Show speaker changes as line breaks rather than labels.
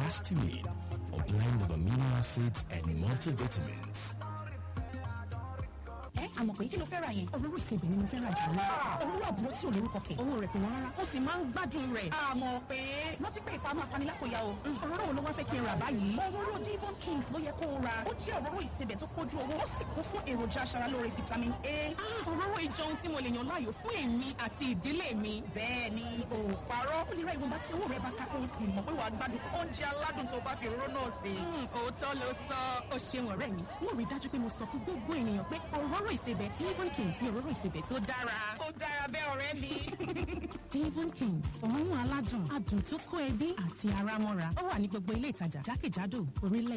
histamine, a blend of amino acids and multivitamins.
ẹ àmọ̀ pé kí ló fẹ́ ra yẹn.
òróró ìsebẹ̀ ni mo fẹ́ ra jù lọ.
òróró àbúrò tí ò lórúkọ kẹ̀.
owó rẹ̀ kò wọ́n rárá ó sì máa ń gbádùn rẹ̀.
àmọ̀ pé rántí pé ìfàmù afanilákòyà o.
òróró wo ló wá fẹ́ kí n rà báyìí.
òróró divon kings ló yẹ kó o ra. ó jẹ́ òróró ìsebẹ̀ tó pójú owó ó sì kún fún èròjà aṣaralóore vitamin a.
òróró ìjọ ohun tí mo lè yàn láàyò fún èmi àti ìdílé mi.
bẹ́ẹ̀ ni o ò parọ́. ó lè ra ìwọ̀nba tí owó rẹ̀ bá ká kó o sì mọ̀ pé wàá gbádùn oúnjẹ aládùn tó bá fi òróró náà sè.
òótọ́ ló sọ ó ṣeun ọ̀rẹ́ mi wọ́n rí dájú pé mo sọ fún gbogbo ènìyàn pé òróró ìsebẹ̀ divon kings ni òróró ìsebẹ̀ tó dára.
ó dára bẹ́ẹ̀ ọ̀rẹ́ mi.
divon kings òórùn aládùn adùn tó kó ẹbí àti ara mọ́ra ó wà ní gbogbo ilé ìtajà jákèjádò orílẹ̀